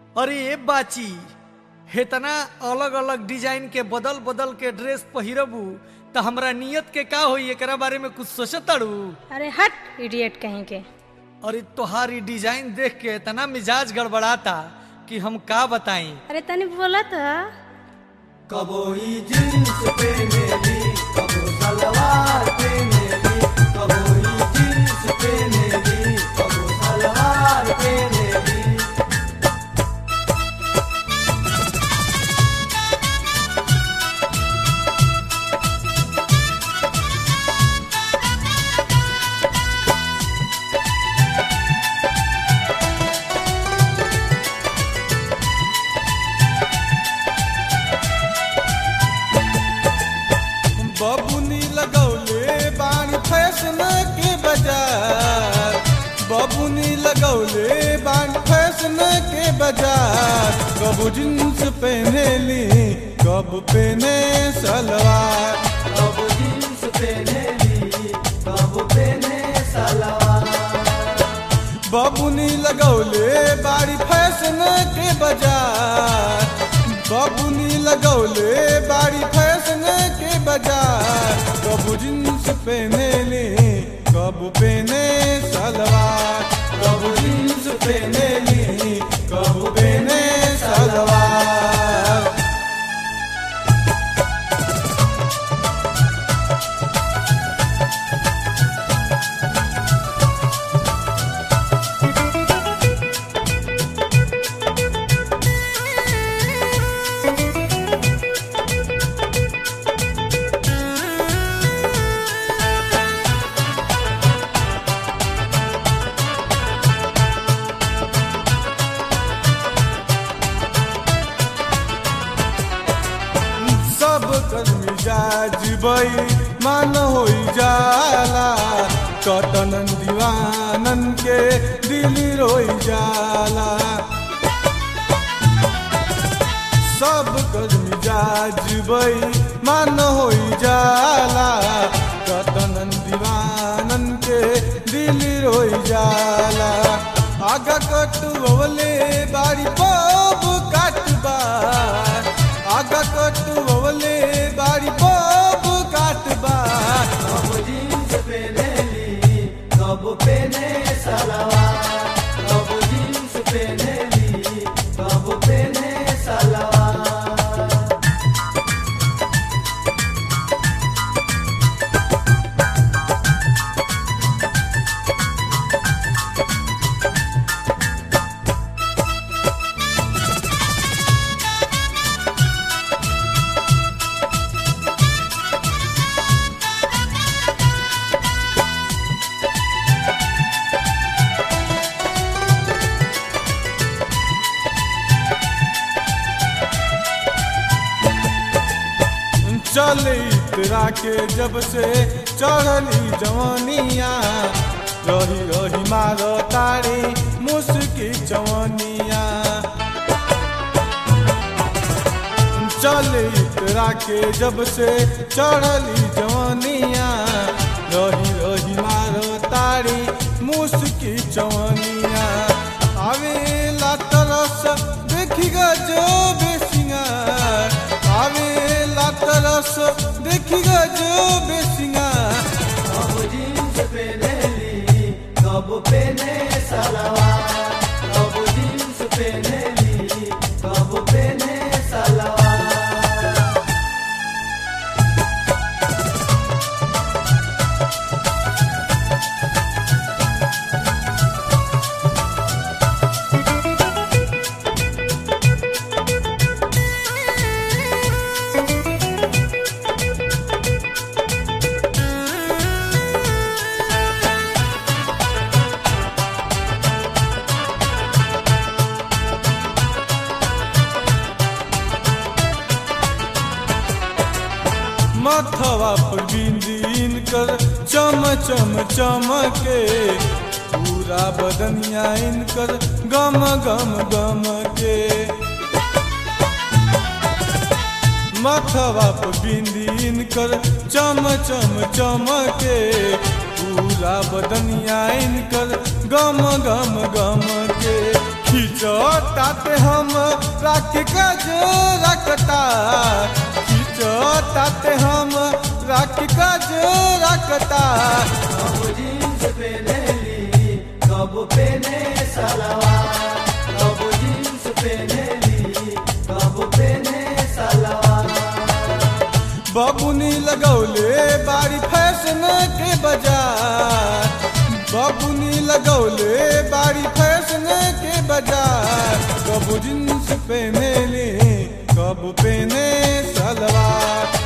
अरे ए बाची हेतना अलग अलग डिजाइन के बदल बदल के ड्रेस पहिरबू त हमरा नियत के का होई एकरा बारे में कुछ सोचताड़ू अरे हट इडियट कहीं के अरे तोहार ई डिजाइन देख के इतना मिजाज गड़बड़ाता कि हम का बताई अरे तनी बोला तो कबो ई जींस पहनेली कबो सलवार पहनेली कबो ई जींस पहनेली कबो सलवार पहनेली बबुनी लगौले बाणी फैशन के बाजार बबुनी लगौले बाणी फैशन के बाजार कब जींस पहनेली कब पहने सलवार कब जींस पहनेली कब पहने सलवार बबुनी लगौले बाड़ी फैशन के बाजार बबुनी लगौले बाड़ी फैशन के बाजार कब जींस पहनेली कब पहने सलवार कब जींस पहनेली कब पहने सलवार सब कर मिजाज बई मान होई जाला कटन दीवानन के दिल रोई जाला सब कर मिजाज बई मान होई जाला कटन दीवानन के दिल रोई जाला आगा कटुवले बाड़ी पब काटबा आगा कटुवले बाड़ी पब काटबा कब जींस पहनेली कब पहने सलवार कब जींस पहनेली कब पहने सलवार चले इतरा के जब से चढ़ली जवानिया रही रही मार तारी मुस्की जवानिया चले इतरा के जब से चढ़ली जवानिया रही रही मार तारी मुस्की जवानिया आवेला तरस देखी जो बेसिंगार आवेला तरस देखी जो बेसिंगार कब जींस पहनेली कब पहने सलवार कब जींस पहनेली कब पहने सलवार मथवा पर बिंदीन कर चम चम चमके पूरा बदनिया इनकर गम गम गम के मथवा पर बिंदीन कर चम चम चमके पूरा बदनिया इनकर गम गम गम के खिचड़ ताते हम राख कज रखता खींचो ताते हम राख कज रखता कब जींस पहनेली कब पहने सलवार कब जींस पहनेली कब पहने सलवार बबुनी लगौले बारी फैशन के बाजार बबुनी लगौले बारी फैशन के बाजार कब जींस पहने ले कब पहने सलवार